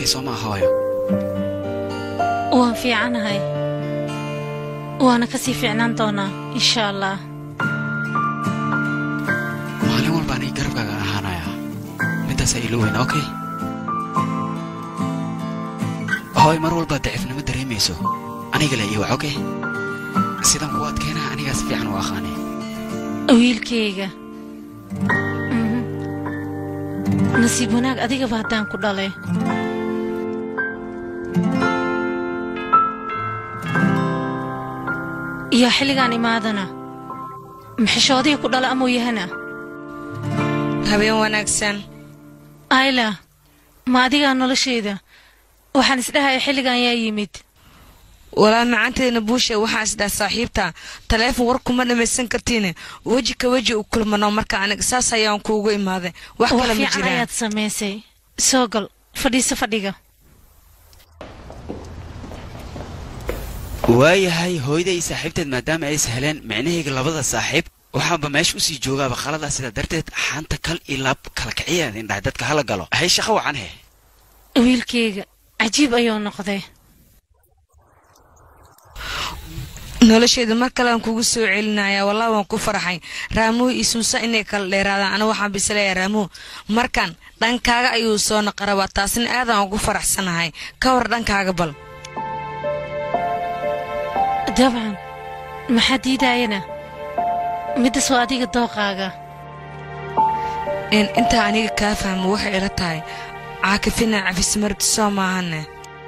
fiicantay soo maa hooyo waan fiicanahay waana ka sii fiicnaan doonaa insha allah maalin walba aniga garabkaaga ahaanayaa midaasaa ilo weyn okay hooy mar walbaad daciifnimo dareemayso aniga le iwac okay sidan kuwa adkeenaha anigaa si fiican u aqaanay wiilkayga Mhm. nasiib wanaag adigaba haddaan ku dhalay iyo xilligaan imaadana maxishoodihii ku dhala amuu yahana habeen wanaagsan ayla ma adigaa noloshayda waxaan isdhahaya xilligan yaa yimid walaa macanteedna buushe waxaa isdhaa saaxiibta taleefon war kuma dhammaysan kartiine weji ka weji u kulmano marka aniga saas ayaan kuugu imaaday wax wax kale ma fiican jiraan ayaad samaysay soo gal fadhiiso fadhiga waayahay hooyada iyo saaxiibteed maadaama ay sahleen micnahayga labada saaxiib waxaanba meesha usii joogaaba khaladaa sidaa darteed xaanta kal iyo laab kala kiciyaad indhahay dadka hala galo hay shaqo wacan he wiilkayga cajiib ayuu noqday nolosheeda mar kalean kugu soo celinaya wallah waan ku farxay raamuhu iyo suusa inay kala dheeraadaan aniga waxaan bisleeyaa raamuhu markan dhankaaga ayuu soo naqarabaa taasina aadaan ugu faraxsanahay ka war dhankaaga bal dabcan maxaa diidaayana middas waa adiga dooqaaga in intaa aniga kaa fahmo waxay ila tahay caakifina cafismarti soo maahane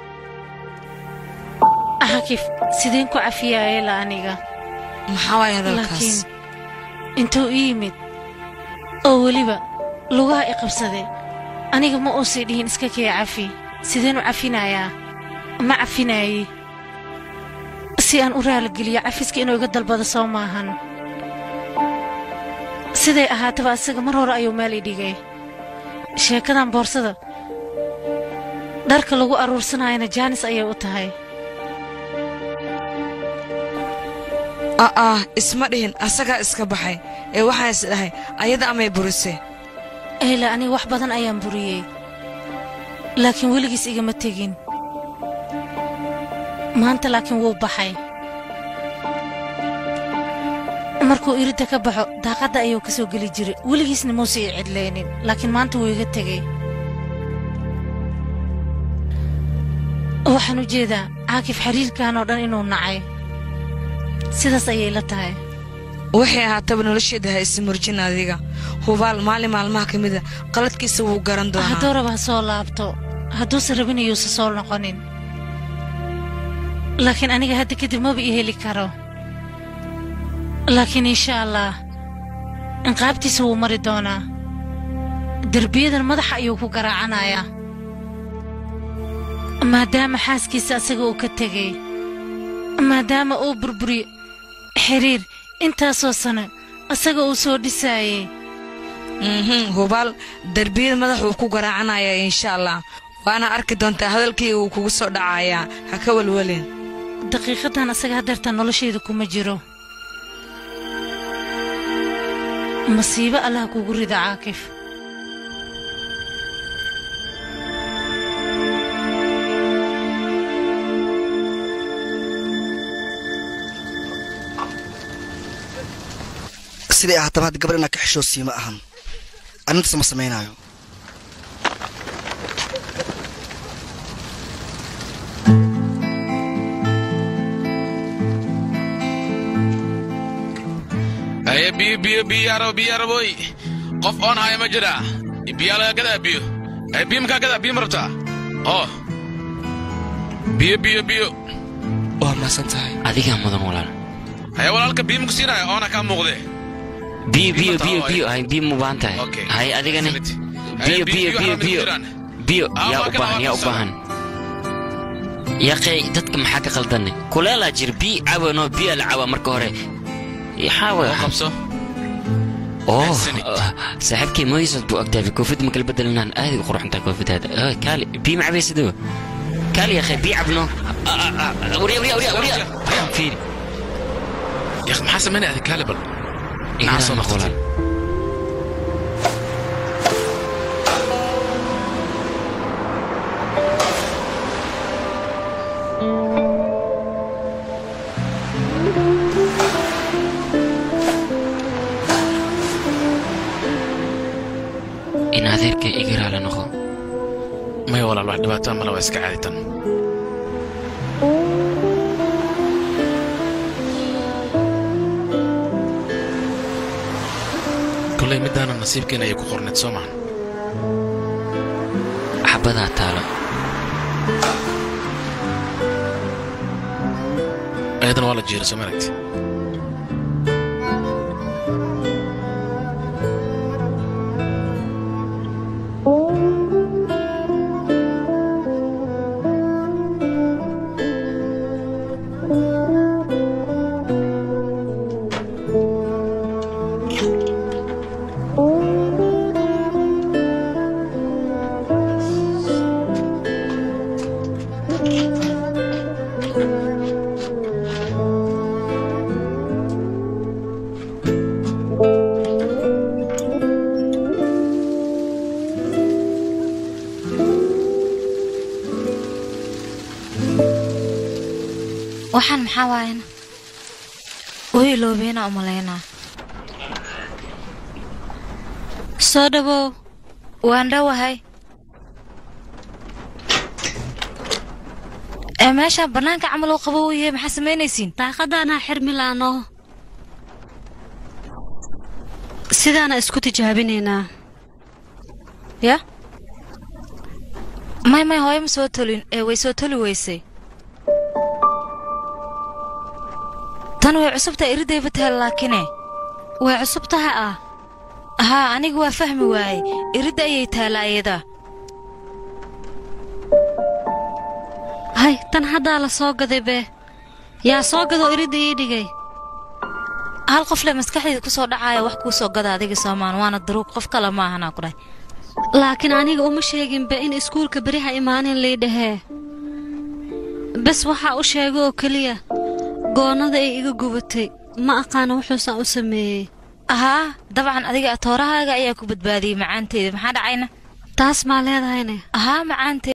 xakif sideen ku cafiyaayela aniga maxaa waay hadalkaas laakiin intuu ii yimid oo weliba lugaha i qabsadee aniga ma uusii dhihin iska kee cafi sideen u cafinayaa ma cafinaayey si aan u raaligeliyo cafiska inuu iga dalbado soo maahan siday ahaataba asaga mar hore ayuu meel i dhigay sheekadan boorsada dharka lagu aruursanayana jaanis ayay u tahay a'ah isma dhihin asagaa iska baxay ee waxaan is dhahay ayada amay burise ayla aniga wax badan ayaan buriyey laakiin weligiis igama tegin maanta laakiin wuu baxay markuu iridda ka baxo daaqadda ayuu ka soo geli jiray weligiisna muuse ii cidlaynin laakiin maanta wuu iga tegey waxaan u jeedaa caakif xiriirkan oo dhan inuu nacay sidaas ayay la tahay waxay ahaataba nolosheeda ha isi murjin adiga hubaal maalin maalmaha ka mida qaladkiisa wuu garan doonaa hadduu raba ha soo laabto hadduusan rabin iyuusa soo noqonin laakiin aniga hadda kadib maba ii heli karo laakiin insha allah inqaabtiisa wuu mari doonaa derbiyadan madaxa ayuu ku garaacanayaa maadaama xaaskiisa asaga uu ka tegey maadaama uu burburiyo xiriir intaasoo sano asaga uu soo dhisaayey mhm hubaal derbiyada madax wuu ku garaacanaya insha allah waana arki doontaa hadalkayga wuu kugu soo dhacayaa ha ka welwelin daqiiqadan asaga hadeerta noloshayda kuma jiro masiibo allah kugu rida caakif siday ahaataba hadda gabar inaa ka xishoosii ma ahan arrintaas ma samaynaayo haye biyo biyo biyo yarabo biyo yaraboy qof oon haya ma jira biyaa laga gadaa biyo haye biyo makaa gadaa biyo ma rabtaa oo biyo biyo biyo waa maasan tahay adigaa mudan walaal haye walaalka biyo maku siinaya oona kaa muuqdee biyo biyo Biyo biyo mataa, biyo ay. hay biyo mubaan tahay Okay. hay adigane Simit. biyo Haye, biyo biyo harama biyo jiraan. biyo Ah, yaa waa u kana, baahan waa yaa u kana. baahan yaqey dadka maxaa ka qaldanne kuleelaa jir biyo cawanoo biyo la cawa marka hore yaxaawe oo qabso oo Mahadsanid. saaxiibkay moysad buu ogtahay koofid ma kala bedelinaan aad u quruxantaa koofidaada Ah, kaali biyo ma cabaysadoo kaali yaqey biyo cabno Ah, ah, ah, warya warya warya warya fiiri yak maxaa samaynaya adi kaale bal Igana soo noqo noqotay. walaal. arkay iga raali noqo maya walaal wax dhibaato male waa iska caaditan kolley middaana nasiibkeena ayay ku qorneed soo mahan xabadaa taalo ayadana waa la jiira soo maragti waxaan maxaa waayana way iloobeena u malaynaa soo dhawow waan dhowahay ee meeshaan bannaanka camal uu qabo uu yahay maxaa samaynaysiin daaqadaanaa xirmi laano sidaana isku tijaabinaynaa ya may may hooyo ma soo tolin ee way soo toli weysay tan way cusubtaa iridayba tahay laakine way cusub taha ah haa aniga waa fahmi waaye iridda ayay taala ayada hay tan haddaa la soo gaday bee yaa soo gadoo iridda ii dhigay hal qofle maskaxdayda ku soo dhacaaya wax kuu soo gada adiga soomaan waana daruug qof kale ma ahanaa ku dhahay laakiin aniga uma sheeginba in iskuulka beriha imaanin lii dhahee bes waxaa u sheega oo keliya goonnada ay iga gubatay ma aqaana wuxuusan u sameeyey haa dabcan adiga atoorahaaga ayaa ku badbaadiyey macaanteeda maxaa dhacayna taas maa leedahayne haa macaanteeda